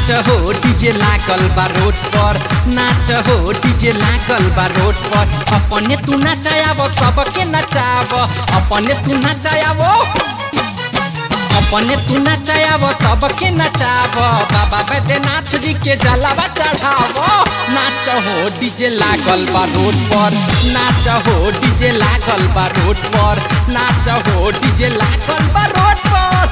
नाच हो डीजे लागल बा रोड पर नाच हो डीजे लागल बा रोड पर अपने तू नचायाव सबके नचाव अपने तू नचायाव अपने तू नचायाव सबके नचाव बाबा बैद्यनाथ जी के जलावा चढ़ाव नाच हो डीजे लागल बा रोड पर नाच हो डीजे लागल बा रोड पर नाच हो डीजे लागल बा रोड पर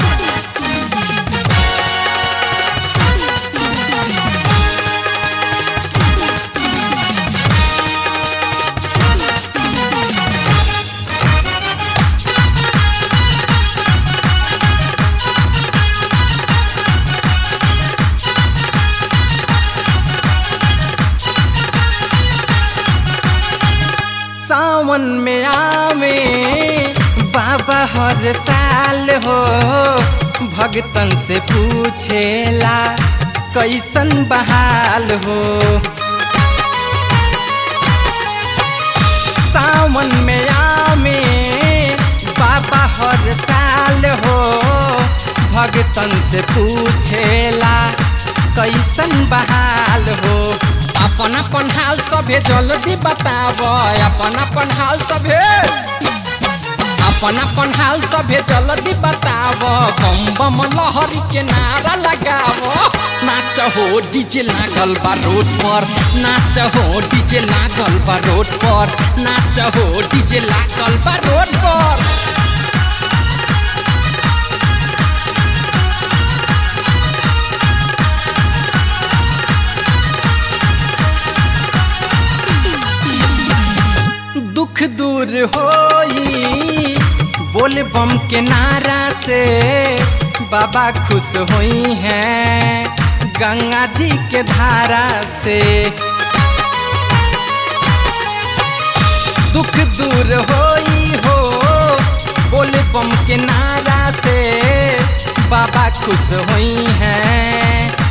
सावन में आवे बाबा हर साल हो भगतन से पूछेला कैसन बहाल हो सावन में आवे बाबा हर साल हो भगतन से पूछेला कैसन बहाल हो अपन अपन हाल सभे जल्दी बताव अपन अपन हाल सभे अपन अपन हाल सभे जल्दी बताव बम बम लहरी के नारा लगाव नाच हो डीजे लागल बा रोड पर नाच हो डीजे लागल बा रोड पर नाच हो डीजे लागल बा रोड पर दुख दूर होई बोल बम के नारा से बाबा खुश हुई हैं गंगा जी के धारा से दुख दूर होई हो बोल बम के नारा से बाबा खुश हुई हैं